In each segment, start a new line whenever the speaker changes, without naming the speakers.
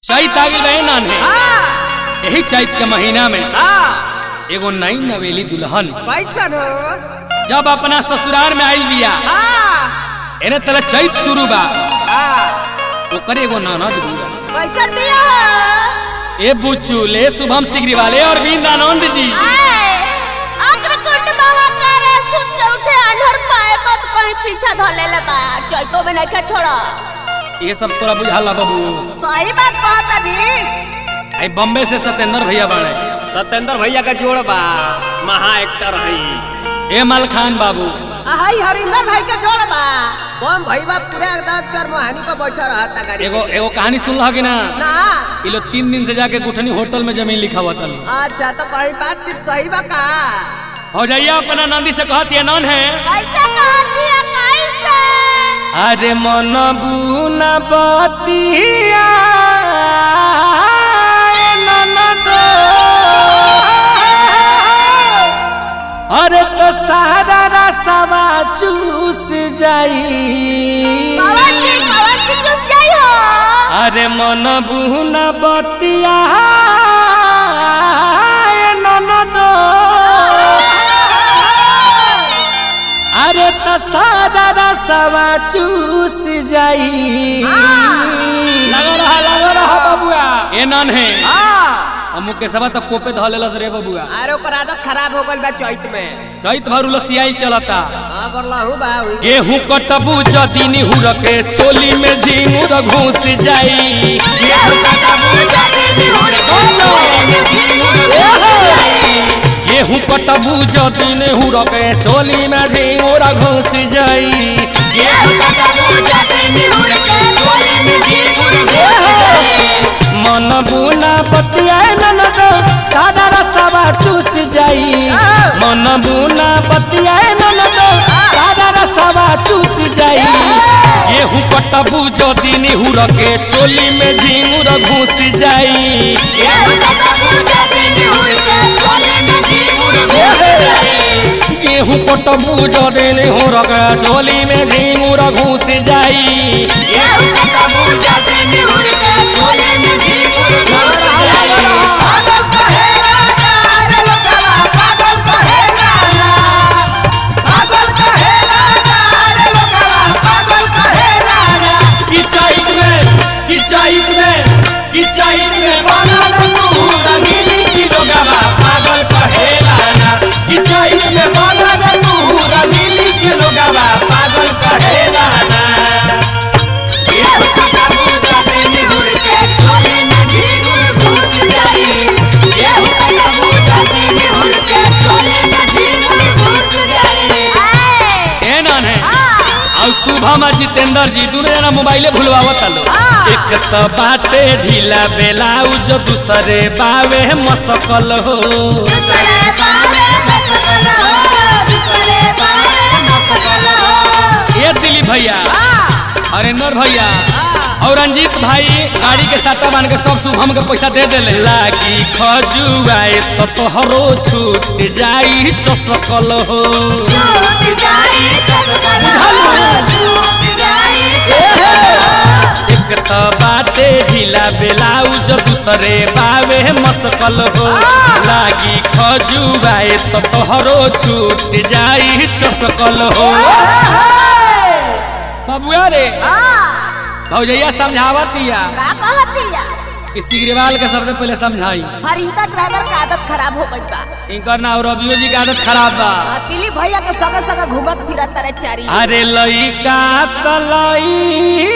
चैत आ गइल बे नान है
हाँ
यही चैत के महीना में
हाँ
एगो नई नवेली दुल्हन
कैसन हो
जब अपना ससुराल में आइल बिया
हाँ
एने तले चैत शुरू बा
हाँ
ओकर एगो ननद बिया
कैसन बिया
ए बुच्चू ले शुभम सिगरी वाले और बीन आनंद जी
अग्रकुंड बाबा करे सुत के उठे अनहर पाए मत कहीं पीछा धले ले बा चैतो में नहीं छोड़ा
ये सब तोरा बुझाला बाबू
सही बात कहत अभी
आई बम्बे से सत्येंद्र भैया बाड़े
सत्येंद्र भैया का जोड़ बा महा एक्टर है
ए मल खान बाबू
हाई हरिंदर भाई का जोड़ बा बम भैया पूरा एकदम कर मोहानी पर बैठा रहता गाड़ी
एगो एगो कहानी सुन कि ना
ना
ये लोग तीन दिन से जाके गुठनी होटल में जमीन लिखा हुआ था
अच्छा तो कहीं बात चीज सही बा का
हो जाइए अपना नंदी से कहती है नन है
कैसे कहती है कैसे
अरे मन बुना बतिया अरे तो सारा रसवा चूस जाई
पवन जी पवन जी चुस जाई हो
अरे मन बुना बतिया ननद अरे तो सारा रसवा चूस जाई लगा रहा लगा रहा बबुआ ए नन है
हाँ
हम मुकेशवा तक कोपे धऽ लेलस रे बबुआ
अरे ओकर आदत खराब हो गइल बा चैत में
चैत भर उलसियाई चलता
हाँ बरलाहू बा उ।
गेहूं कटबू जदी निहुर के चोली में झिंगुर घुस जाई गेहूं कटबू जदी निहुर के चोली में झिंगुर घुस जाई मन बुना बतिया ननद सादा रसवा चूस जाई मन बुना बतिया ननद सादा रसवा चूस जाई गेहूं कटबू जदी निहुर के चोली में झिंगुर घुस जाई गेहूं कटबू जदी निहुर के चोली में झिंगुर घुस जाई कि चैत में कि चैत में कि चैत में बनल तू रंगीली की लोगवा पागल कहेला ना कि चैत में बनल तू रंगीली की लोगवा पागल कहेला ना ए नान है और शुभम और जितेंद्र जी दोनों जना मोबाइले भूलवावत लो एक तो बाटे ढीला बेलाउज दूसरे बावे मसकल हो ये दिलीप भैया हरेंद्र भैया और रंजीत भाई गाड़ी के साटा बांध के सब शुभम के पैसा दे देले लागी खजुआए तो तोहरो छूट जाई चसकल हो एक तो बाटे ढीला बेलाउज दूसरे बावे मसकल हो लागी खजुआए तो तोहरो छूट जाई चसकल हो बबुआ रे भौजैया समझावतिया
का कहतिया
कि सिगरीवाल के सबसे पहले समझाई
हरिंदा ड्राइवर का आदत खराब हो गई बा
इनकर ना और रबियो जी की आदत खराब बा
आ, दिलीप भैया के सगे सगे घूमत फिरत तारे चारी
अरे लइका तलइका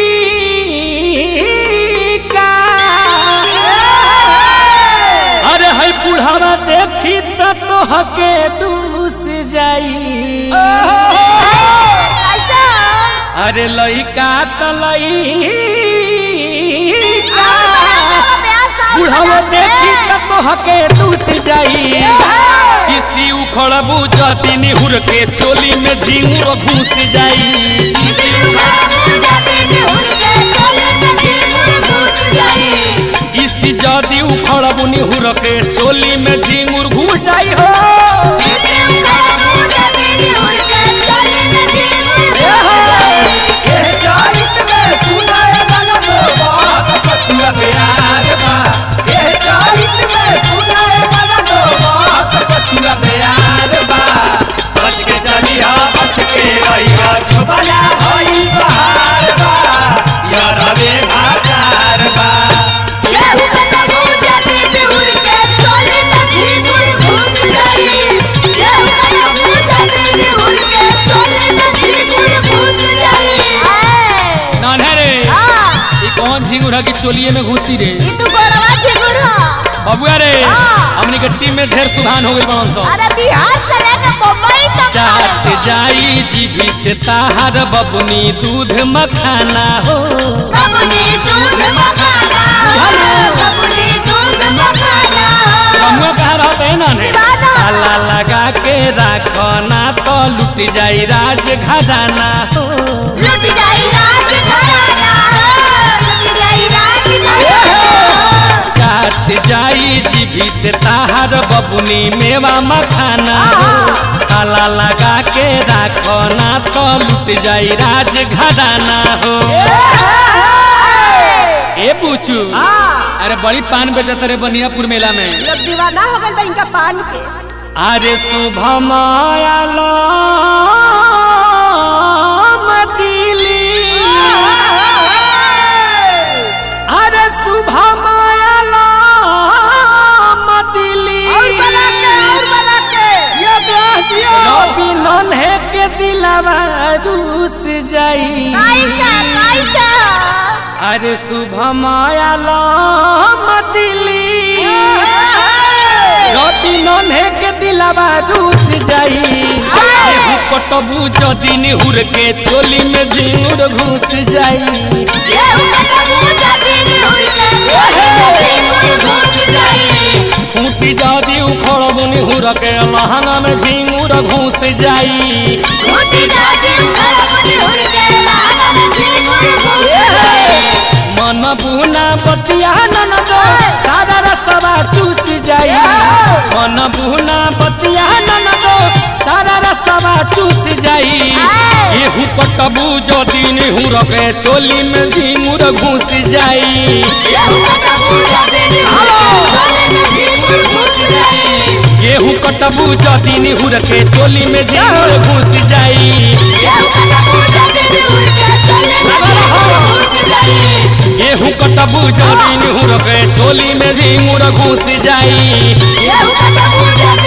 अरे है बुढ़ावा देखी त तोहके दूस जाई
कैसा
अरे लइका तलइका बुढ़ावा देखी त तोहके दूस जाई किसी उखड़बू जदी निहुर के चोली में झिंगुर घुस जाई किसी जदी उखड़बू निहुर के चोली में झिंगुर घुस जाई हो
Yeah.
ए चैत में सुनाए गाना तो बहुत कछुआ बेरा चोलिए में घुसी रे
ई तू गोरवा छिगुर ह
बबुआ रे
हाँ।
हमनी के टीम में ढेर सुधान हो गई बड़न सो
अरे बिहार से लेकर मुंबई तक
चार से जाई जीभी से ताहार बबुनी दूध मखाना हो
बबुनी दूध मखाना बबुनी दूध मखाना
बमुआ कहाँ रहते हैं ना ने
सिवाना।
ताला लगा के राखो ना तो लुट जाई राज खजाना हो
लुट जाई राज घराना लुट जाई राज घराना
चाट जाई जीभी से ताहार बबुनी मेवा मखाना हो ताला लगा के राखो ना तो लुट जाई राज घराना हो ए पूछू अरे बड़ी पान बेचत रे बनियापुर मेला में
लोग दीवाना हो गइल बा इनका पान के
अरे शुभ मायालो दिली अरे शुभ मायालो दिली रवि नन्हे के दिलवा रूस जाई
कैसा कैसा
अरे शुभ मायालो दिली रवि नन्हे के दिलवा रूस जाई एहू कटबू जदी निहुर के चोली में झिंगुर घुस जाई
ये उनका मुझे दिन हुई के घुस जाई
खूंटी जदी उखड़बू निहुर के लहंगा में झिंगुर घुस जाई
घुटी जाती उखड़बुनी हुई के लाना में झिंगुर घुस जाई
मन बुना बतिया ननदो सारा रसवा चूस जाई मन बुना बतिया ननदो सारा रसवा चूस जाई एहू कटबू जदी निहुर के चोली में झिंगुर घुस जाई
ये उनका मुझे दिन हुई के झिंगुर घुस जाई
गेहूं कटबू जदी निहुर के चोली में झिंगुर घुस जाई
ये उनका मुझे दिन हुई के झिंगुर घुस जाई
गेहूं कटबू जदी निहुर के चोली में झिंगुर घुस जाई
ये उनका मुझे